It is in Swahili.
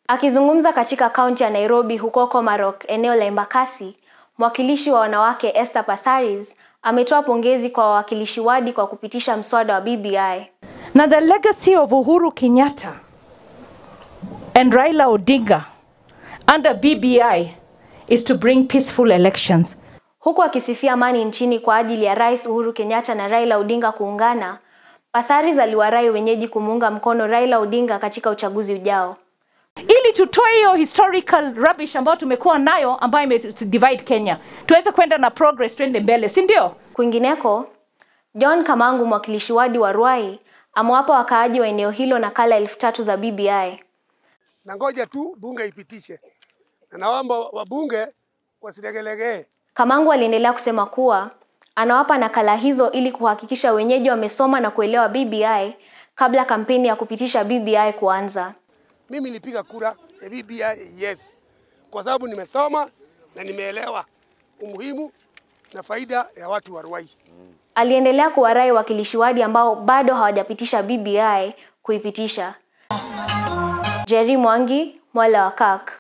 Akizungumza katika kaunti ya Nairobi huko Komarok, eneo la Embakasi, mwakilishi wa wanawake Esther Passaris ametoa pongezi kwa wawakilishi wadi kwa kupitisha mswada wa BBI. Now the legacy of Uhuru Kenyatta and Raila Odinga under BBI is to bring peaceful elections. Huku akisifia amani nchini kwa ajili ya Rais Uhuru Kenyatta na Raila Odinga kuungana, Passaris aliwarai wenyeji kumuunga mkono Raila Odinga katika uchaguzi ujao. Ili tutoe hiyo historical rubbish ambayo tumekuwa nayo ambayo ime divide Kenya, tuweze kwenda na progress, twende mbele, si ndio? Kwingineko, John Kamangu, mwakilishi wadi wa Ruai, amewapa wakaaji wa eneo hilo nakala elfu tatu za BBI. na ngoja tu bunge ipitishe, na naomba wabunge wasilegelegee. Kamangu aliendelea kusema kuwa anawapa nakala hizo ili kuhakikisha wenyeji wamesoma na kuelewa BBI kabla kampeni ya kupitisha BBI kuanza. Mimi nilipiga kura ya BBI yes, kwa sababu nimesoma na nimeelewa umuhimu na faida ya watu wa Ruai. Aliendelea kuwarai wakilishi wadi ambao bado hawajapitisha BBI kuipitisha. Jerry Mwangi, Mwala wa Kak.